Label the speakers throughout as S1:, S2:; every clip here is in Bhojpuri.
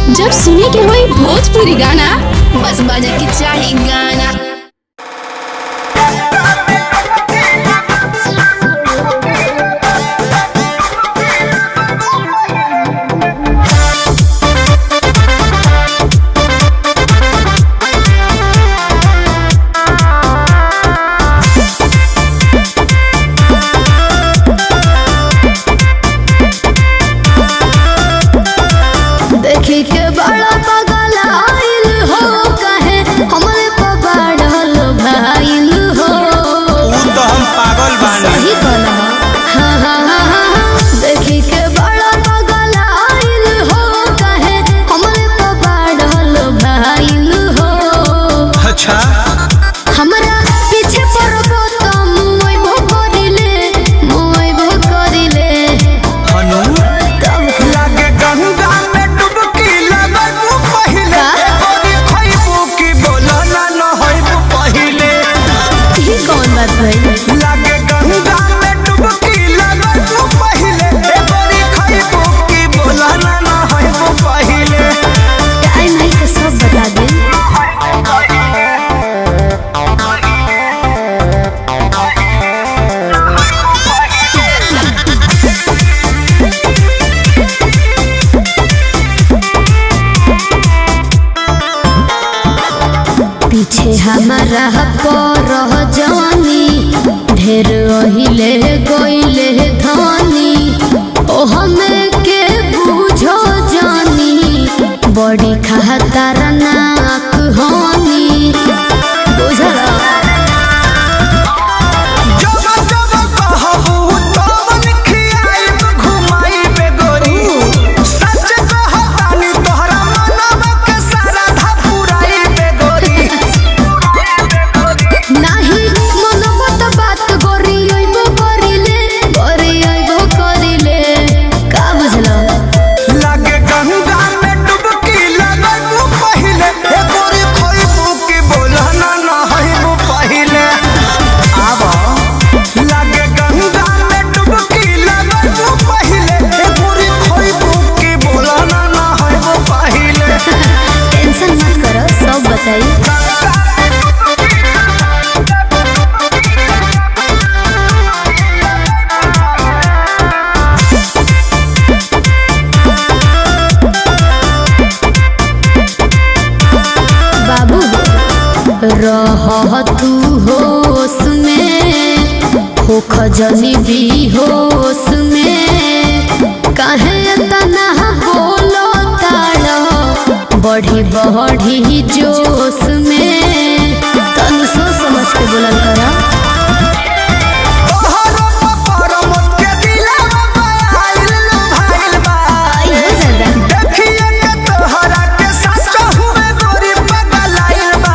S1: जब सुने के होई भोजपुरी गाना बस बजे के चाही गाना
S2: देखी के बड़ा पागल आइल हो कहे हमरे पर बढ़ल भाइल हो
S3: ऊ तो हम पागल बानी
S2: सही कहला हाँ हाँ हाँ हाँ देखी के बड़ा पागल आइल हो कहे हमरे पर बढ़ल भाइल हो
S3: अच्छा
S2: हमरा पीछे पड़बो त मुइबो करिले मुइबो करिले
S3: हनु
S2: तब
S3: लागे गंगा में डुबकी लगबू पहिले
S2: का?
S3: गोरी खइबू की बोला ना नहइबू पहिले
S2: ही कौन बात भई
S3: लागे गंगा में डुबकी लगबू पहिले गोरी खइबू की बोला ना नहइबू पहिले
S2: टाइम है तो सब बता दे पीछे हमारा पर जानी ढेर ओहिले गोइले धानी ओ हमें के बूझो जानी बड़ी खहतर नाक हानी बुझला
S3: जब जब कहबू तवन खियाइब घुमाइब गोरी सच कहतानी तोहरा मनवा के सारा धा पुराइब गोरी
S2: नाही मनमत बात गोरी अइबो करिले गोरी अइबो करिले का बुझला
S3: लागे गंगा में डुबकी लगबू पहिले ए गोरी खोइबू की बोला ना नहइबू पहिले आब लागे गंगा में डुबकी लगबू पहिले ए गोरी खोइबू की बोला ना नहइबू पहिले
S2: टेंशन मत करो सब बताई बाबू रह तू होश में हो खजनी भी होश में काहे तना बोलो ताड़ो बढ़ी बढ़ी जोश में तनु सोच समझ के बोलल करा
S3: तोहरो पपर मत के दिलवा बयाइल भाइल बा
S2: आई हो दादा
S3: देखिए के तोहरा के सच हुए गोरी पगलाइल बा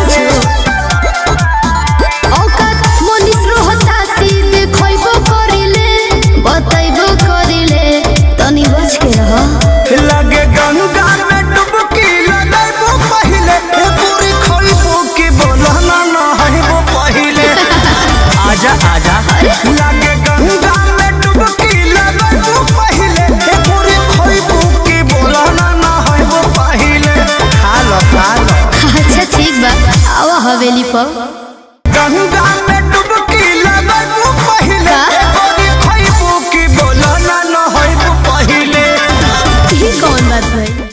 S2: औकात मनीष रोहता सीधे खइबो करिले बतैबो करिले तनी बच के रह
S3: लगे गंगा में डुबकी लगैबू पहिले ए पूरी खोइबू की बोला ना नहइबू पहिले आजा आजा लगे गंगा में डुबकी लगैबू पहिले ए पूरी खोइबू की बोला ना नहइबू पहिले खा लो खा लो
S2: अच्छा ठीक बा आवा हवेली पर
S3: गंगा में डुबकी लगबू पहिले
S2: का?
S3: गोरी खइबू की बोला ना नहइबू पहिले
S2: ही कौन बात भाई